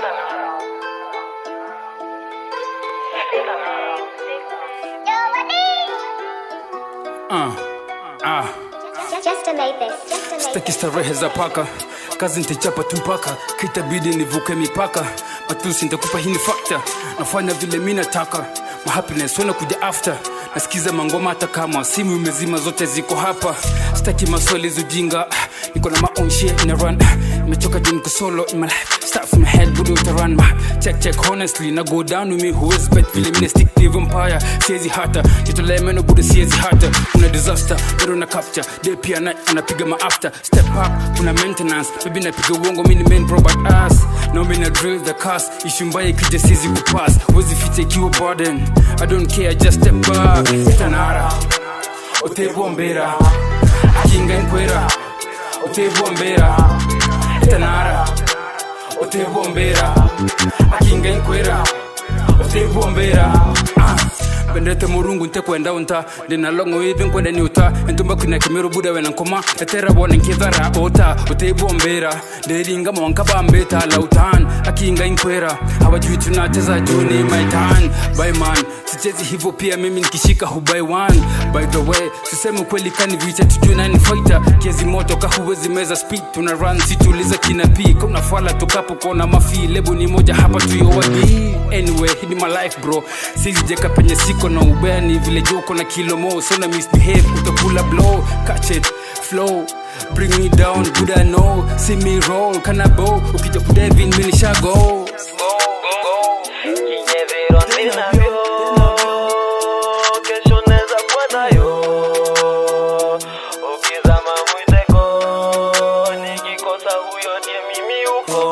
Uh, ah. Just to make this, just to make Sitaki this. starehe za paka, kazi nitachapa tu mpaka kitabidi nivuke mipaka. Matusi nitakupa hii ni fakta, nafanya vile mi nataka. Ma happiness wana kuja after nasikiza mangoma hata kama simu imezima zote ziko hapa sitaki maswali zujinga niko na my own shit in a run nimechoka juu niko solo in my life start from the head budo utarun ma check check honestly na go down with me who is bet vile mine stick to vampire siezi hata jitolee meno budo siezi hata kuna disaster bado na capture day pia night anapiga ma after step up kuna maintenance baby napiga uongo mini main bro but ass no mimi na drill the cast issue mbaya ikija siezi kupass wezi ficha ikiwa burden i don't care just step back tanara otebombera akinga nkwera otebombera tanara otebombera akinga nkwera otebombera ah. bendete murungu ntekwenda unta ndinalongo ivi nkwenda ni uta entumba kwina kimero buda wena nkoma etera bona nkithara ota uteibombera nderinga mwanka bambeta lautan akinga inkwera hawajui tunacheza juni maitan byman sichezi hivyo pia mimi nikishika hubai one by the way sisemi ukweli kani vita tujue nani fighter kiezi moto kahuwezi meza speed tuna run situliza kina p kuna fala tukapo kona mafi lebo ni moja hapa tuyowadi anyway hii ni my life bro sizijeka penye siko na ubeni vile joko na kilo mo sona misbehave utakula blow catch it flow bring me down good I know see me roll kana bow ukija kudevin mimi nishago Kinyevero ninavyo kesho neza kwanayo ukizama mwiteko nikikosa huyo ndiye mimi uko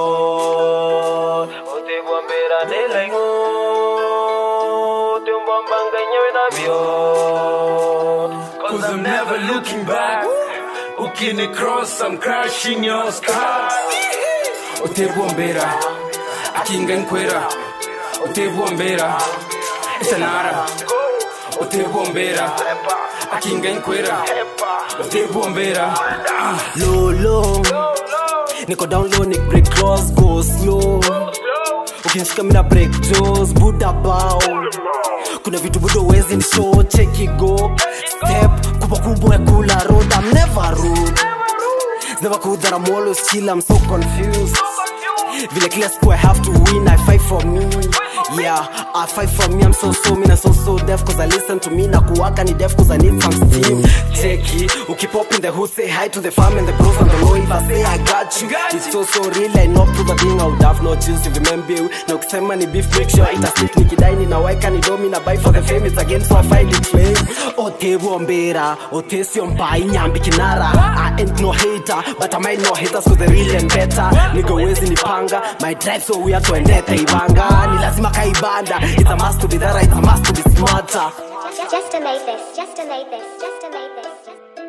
utebwambera ndelengo tembwambanga nyewe navyo Cause I'm never looking back Ukini cross I'm crashing your scars Otebombera Akinga nkwera Otebombera Etanara Otebombera Akinga nkwera Otebombera ah. lolo niko down low ni break cross go slow ukinishika mina break jaws buda bao kuna vitu budo wezi ni show check it go step kubwa kubwa ya kula road I'm never rude never cool that I'm always chill I'm so confused vile kila siku I have to win I fight for me yeah I fight for me I'm so so mean I'm so so deaf cause I listen to me na kuwaka ni deaf cause I need some steam Cheki ukipop in the hood say hi to the fam and the bros and the low if I say I got you it's so so real I know prove a thing I would have no choose if remember you na ukisema ni beef make sure ita stick nikidai ni na waika ni domi na buy for the fame it's again so I find it flame otewombera otesio mpai nyambi kinara I ain't no hater but I might know haters cause they real and better nigga wezi nipanga my drive so weird tuendete ibanga ni lazima kaibanda it's a must to be there it's a must to be smarter Just to make this, just to make this, just to make this. Just